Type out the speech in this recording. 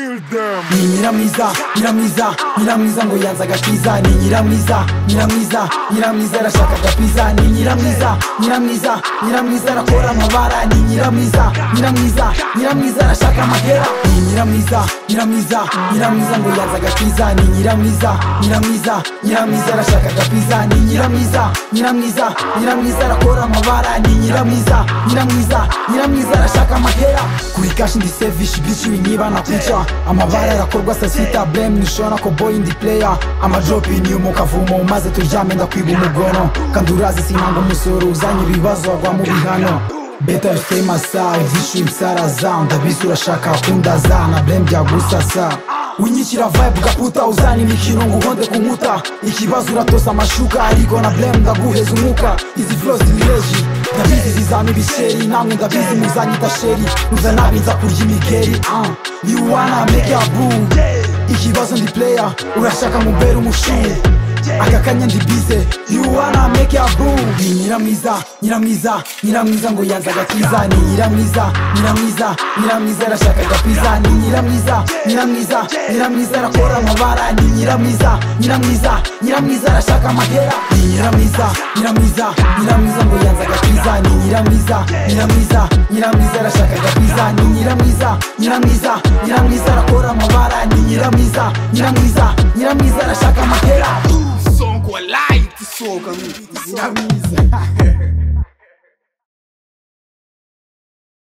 ni nyiramwiza nyiramwiza nyiramwiza ngo yanze agatiza ni nyiramwiza nyiramwiza nyiramwiza arashaka agapiza ni nyiramwiza nyiramwiza nyiramwiza arakora amabara ni nyiramwiza nyiramwiza nyiramwiza arashaka amahera ni nyiramwiza nyiramwiza nyiramwiza ngo yanze agatiza ni nyiramwiza nyiramwiza nyiramwiza arashaka agapiza ni nyiramwiza nyiramwiza nyiramwiza arakora amabara ni nyiramwiza nyiramwiza nyiramwiza arashaka amahera kuri kashi ndi sevishi bici winyiba na kwica amabara arakorwa sasita blame nishona ko boy ndi player amadropi inyuma ukavumo maze turyame ndakwiba umugono kandi urazi sinanga umusoro uzanye ibibazo agwa mu bihano beta fite masa ivishu ibisaraza ndabisi urashaka kundaza na blame byagusasa winyishyira vibe gaputa uzana imikino ngo uhonde ku nkuta ikibazo uratosa amashuka ariko na blame ndaguheza umwuka izi flow zirireji ndabizi zizama ibisheri namwe ndabizi muzanyita sheri muzana binza kurya imigeri ah. you wanna make a boom ikibazo ndi player urashaka mubere umushuhe aka kanya ndi bize you wanna make a boom ni nyiramwiza nyiramwiza nyiramwiza ngo yanze agakiza ni nyiramwiza nyiramwiza nyiramwiza arashaka agapiza ni nyiramwiza nyiramwiza nyiramwiza arakora amabara ni nyiramwiza nyiramwiza nyiramwiza arashaka amahera ni nyiramwiza nyiramwiza nyiramwiza ngo yanze agakiza ni nyiramwiza nyiramwiza nyiramwiza arashaka agapiza ni nyiramwiza nyiramwiza nyiramwiza arakora amabara ni nyiramwiza nyiramwiza nyiramwiza arashaka amahera Songo light, soga, nyiramiza